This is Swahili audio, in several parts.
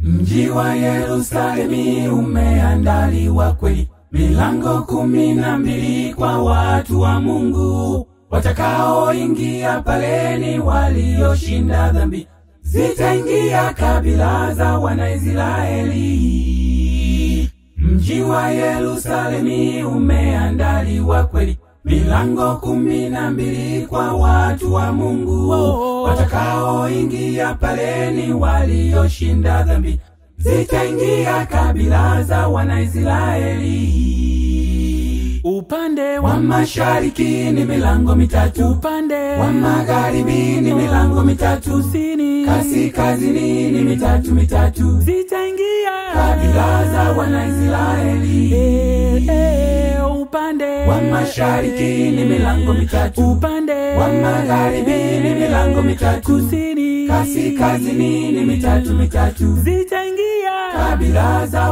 Mji wa Yerusalemi umeandaliwa kweli, milango kumi na mbili kwa watu wa Mungu watakaoingia pale ni walioshinda dhambi. Zitaingia kabila za Wanaisraeli. Mji wa Yerusalemi umeandaliwa kweli, milango kumi na mbili kwa watu wa Mungu watakaoingia pale ni walioshinda dhambi. Zitaingia kabila za Wanaisraeli. upande Wa wa mashariki ni milango mitatu, upande wa magharibi ni milango mitatu, kusini kaskazini ni mitatu mitatu. zitaingia Kabila za Wanaisraeli. Eh, eh, upande Wa mashariki ni milango mitatu, upande wa magharibi ni milango mitatu, kusini kaskazini ni mitatu mitatu. zitaingia Kabila za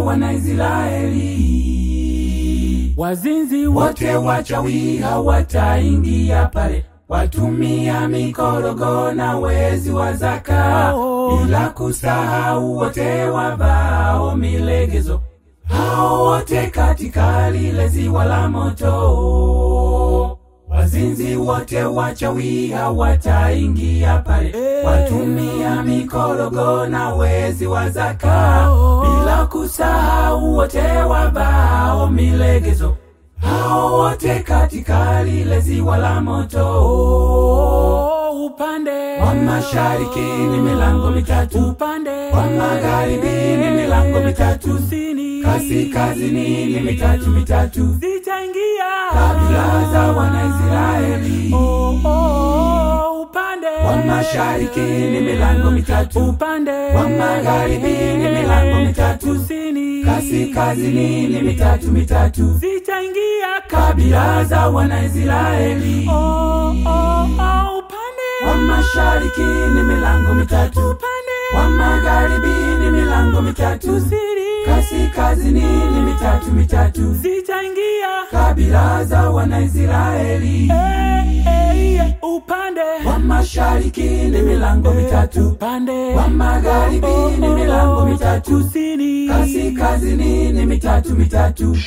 Wanaisraeli. wazinzi wote wote wachawi hawataingia pale, watumia mikorogo na wezi wa zaka, Oh. bila kusahau wote wavao milegezo, hao wote katika lile ziwa la moto. Wazinzi wote wachawi hawataingia pale, Eh. watumia mikorogo na wezi wa zaka, Oh. bila kusahau wote wavao milegezo, hao wote katika lile ziwa la moto. Oh, upande Wa mashariki ni milango mitatu, upande wa magharibi ni milango mitatu, kusini kaskazini ni mitatu mitatu. zitaingia Kabila za Wanaisraeli. oh, oh, upande Wa mashariki ni milango mitatu, upande wa magharibi ni milango mitatu, kusini kaskazini ni mitatu mitatu. zitaingia Kabila za Wanaisraeli. oh, oh, oh, upande Wa mashariki ni milango mitatu, upande wa magharibi ni milango mitatu, kusini kaskazini ni mitatu mitatu. zitaingia Kabila za Wanaisraeli. eh, eh, eh, upande Wa mashariki ni milango mitatu, upande wa magharibi ni milango mitatu, kusini kaskazini ni mitatu mitatu.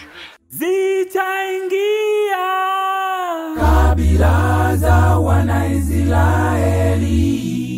zitaingia Kabila za Wanaisraeli.